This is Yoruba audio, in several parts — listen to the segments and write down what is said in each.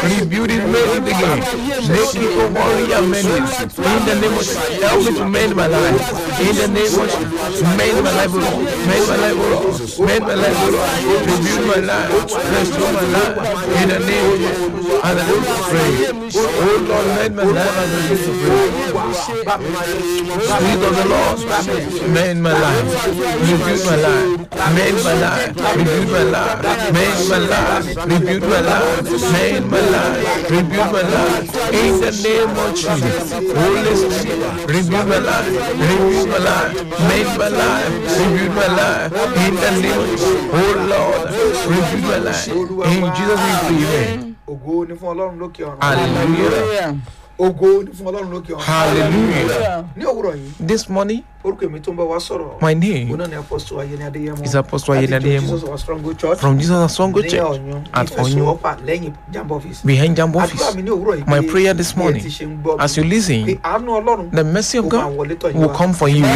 Rebuild it, make it again. Make it a warrior mending. In the name of Jesus. Help me to mend my life. In the name of Jesus. Mend my life, O Lord. Mend my life, O Lord. Mend my life, O Lord. Rebuild my life. Restore my life. In the name of Jesus. And I will pray. Oh Lord, mend my life and I will pray. Spirit of the Lord, mend my life. Rebuild my life. Mend my life. Rebuild my life. Mend my life. Rebuild my life. Mend my life. Rebuild my life. In the name of Jesus. Holy Spirit, rebuild my life. Rebuild my life. Mend my life. Rebuild my life. In the name of Jesus. Oh Lord, rebuild my life. In Jesus' name, we pray. ògo ni fún ọlọ́run lókè ọ̀run Hallelujah. ògo ni fún ọlọ́run lókè ọ̀run Hallelujah. ní òwúrọ̀ yìí This morning, orúkọ èmi tó ń bá wa sọ̀rọ̀ my òun name náà ni apọ́sítọ̀ ayẹni adéyẹmọ is Apostle Ayeni Adeyemo. jesus of strong church from Jesus Asongo ní Church ọ̀yún at Oyun ìfẹsọ̀wọ́pà lẹ́yìn jamb office behind Jambo àdúrà office. mi ní òwúrọ̀ yìí My pé prayer this bí ẹ morning, ti ṣe ń gbọ́ mi, As you pé listen, àánú ọlọ́run the mercy of ó máa God wọlé tọ̀ yín will wá come for you.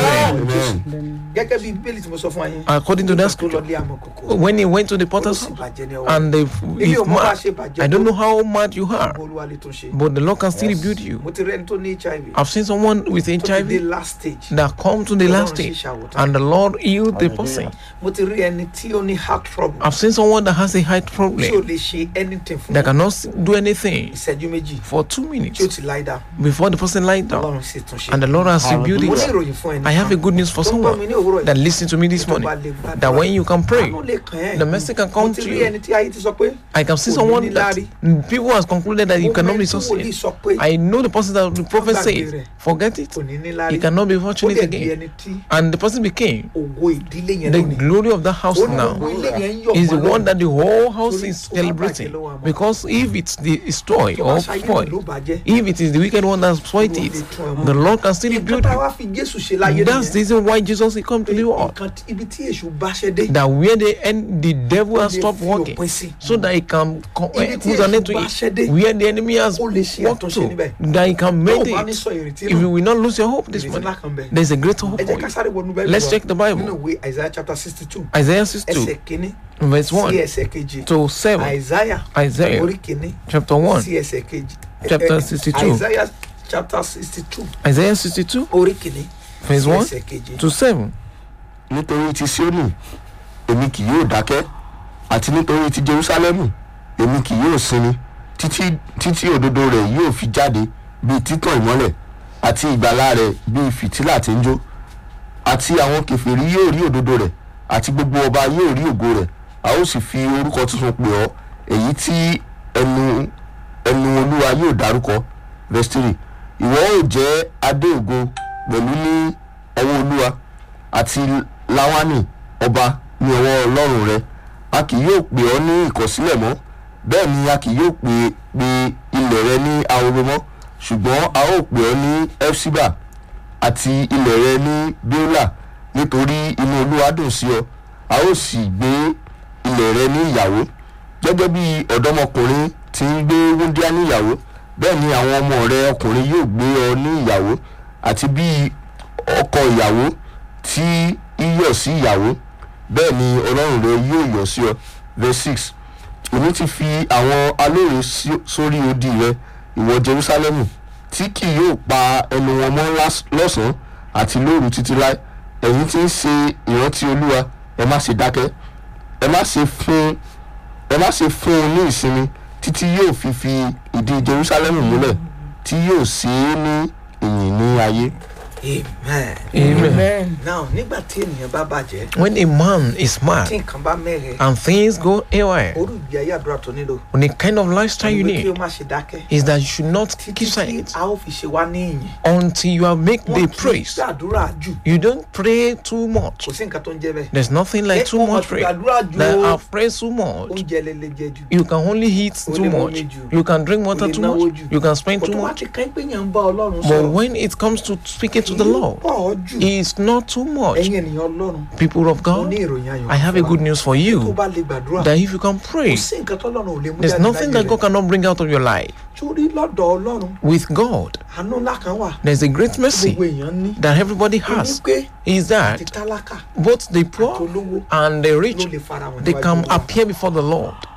gẹ́gẹ́ bí bíbélì tí mo sọ fún wa yẹn According to that nígbà tó lọ scripture, lé àmọ̀kòkò when he went to the ó potter's sì house bàjẹ́ ní ọwọ́ and the, èmi he's ò mọ bá mad, ṣe bàjẹ́ I don't tó know how mad you are, olúwa lè tún ṣe but the Lord can still rebuild you. mo ti rí ẹni tó ní hiv I've seen someone with tó ti dé HIV last stage that come to the last Ọlọ́run sì stage ṣàwòtán. and the Lord healed the person. mo ti rí ẹni tí ó ní heart trouble I've seen someone that has a heart tí ò problem lè ṣe anything fún that cannot s- do anything ìṣẹ́jú méjì for two tí ó minutes ti lie down before the person lies down ọlọ́run sì tún ṣe and the Lord has rebuilt mo ní it. ìròyìn fún ẹni I have a good news for tó ń gbọ́ mi someone ní òwúrọ̀ that yìí listen to me this tó morning bá lè gbàdúrà that when you can pray, àánú lè kàn ẹ́ the mercy can mo come ti to rí you. ẹni tí ayé ti sọ pé I can see kò ní someone ní that láárí. people has concluded that you mo cannot mọ be ẹni tí wòlíì succeed. sọ pé I know the person that the prophet gbàgbé says, rẹ̀. forget it, kò ní ní he láárí cannot be ó fortunate dẹ̀ di again. ẹni tí And the person became ògo ìdílé yẹn the lónìí glory of that house ó ní now. gbogbo ilé yẹn ń yọ̀ Is the mọ́ one lọ́run. that the whole house Torí is ó bá celebrating. bàjẹ́ lọ́wọ́ àmọ́. Because if it's the destroy tó bá or ṣayé spoil, ló bàjẹ́ if it is the wicked one that spoiled it, the Lord can still nǹkan rebuild tá a you. wá fi jésù ṣe láyé That's the nìyẹn reason why Jesus he come to the world. nǹkan tí- ibi tí èṣù bá ṣe dé That where the end the devil ó has lè stopped fi working. òpin sí so that he can co- Ibi eh, tí put an èṣù end to bá it. ṣẹ́dé, Where the enemy has ó lè ṣe walked àtúnṣe to, níbẹ̀. that he can tó make o bá ní it. sọ ìrètí If you nù will not lose your hope this ìrètí morning, ńlá kan bẹ̀ there's a great hope ẹ for jẹ́ ká you. sáré wọnú bẹ́ẹ̀ Let's check the Bible. nínú ìwé isaiah chapter sixty two Isaiah ẹsẹ̀ 62, kínní verse sí 1 ẹsẹ̀ kejì to 7. isaiah Isaiah orí kínní chapter 1. sí ẹsẹ̀ kejì Chapter Eh, eh, 62. isaiah chapter sixty two Isaiah 62, orí kínní verse sí 1 ẹsẹ̀ kejì to 7. nítorí ti Síónì èmi kì yóò dákẹ́ àti nítorí ti Jerúsálẹ́mù èmi kì yóò sinmi títí títí òdodo rẹ̀ yóò fi jáde bíi títàn ìmọ́lẹ̀ àti ìgbàlà rẹ̀ bíi fìtílà tí ń jó àti àwọn kèfèrí yóò rí òdodo rẹ̀ àti gbogbo ọba yóò rí ògo rẹ̀ a ó sì fi orúkọ tuntun pè ọ́ èyí tí ẹnu ẹnu olúwa yóò dárúkọ verse three ìwọ ó jẹ́ adé ògo pẹ̀lú ní ọwọ́ olúwa àti láwánì ọba ní ọwọ́ ọlọ́run rẹ a kì yóò pè ọ́ ní ìkọ̀sílẹ̀ mọ́ bẹ́ẹ̀ ni a kì yóò pè pè ilẹ̀ rẹ ní ahoro mọ́ ṣùgbọ́n a ó pè ọ́ ní efsiba àti ilẹ̀ rẹ ní bíólà nítorí inú olúwa dùn sí ọ a ó sì gbé ilẹ̀ rẹ ní ìyàwó gẹ́gẹ́ bí ọ̀dọ́mọkùnrin ti ń gbé wúndíá ní ìyàwó bẹ́ẹ̀ ni àwọn ọmọ rẹ ọkùnrin yóò gbé ọ ní ìyàwó àti bí ọkọ ìyàwó tí yíyọ̀ sí ìyàwó bẹ́ẹ̀ ni ọlọ́run rẹ yóò yọ̀ sí ọ verse six èmi ti fi àwọn alóore sí- sórí odi rẹ ìwọ jerusalemu tí kì yóò pa ẹnu wọn mọ́ lás- lọ́sàn-án àti lóru títí láé ẹ̀yin tí ń ṣe ìrántí olúwa ẹ má ṣe dákẹ́ ẹ má ṣe fún ẹ má ṣe fún un ní ìsinmi títí yóò fi fi ìdí jerusalemu múlẹ̀ tí yóò ṣe é ní ìyìn ní ayé. amen Amen. now nígbà tí ènìyàn bá bàjẹ́ When a man is tí mad nǹkan bá mẹ́rẹ̀ and things go haywire, orú ìgbé ayé àdúrà tó nílò on the kind of lifestyle you Ìwé kí o need má ṣe dákẹ́ is that you should not títí keep tí silent a ó fi ṣe wá ní ìyìn until you have make the wọn kì í praise. gbàdúrà jù You don't pray too much. kò sí nǹkan tó ń jẹ́ bẹ́ẹ̀ There's nothing like Eh, too wọn much ti prayer. gbàdúrà jù That o. I've prayed too much. oúnjẹ lele jẹ jù You can only eat O too lè much. mumi jù. You can drink water lè too náwó much. jù. You can spend kò too tó wá much. ti kàn pé yẹn ń bá ọlọ́run But sọ̀rọ̀ when it comes to speaking to the kì í Lord, pọ̀ ọ́ jù it's not too much. ẹ̀yin ènìyàn ọlọ́run People of mo ní God, ìròyìn ayọ̀ I have a fún wa. good news for tó you. bá lè gbàdúrà That if you can pray, kò sí nǹkan tọ́lọ́run ò lè mú there's jáde nothing láyé that God rẹ̀ cannot bring out of your life. torí lọ́dọ̀ ọlọ́run With God, àánú ńlá kan wà there's a great mercy gbogbo èèyàn ní that everybody ní has. pé Is àti that tálákà both the àti poor olówó and the ló rich lè fara wọn they can níwájú Olúwa. appear before the Lord.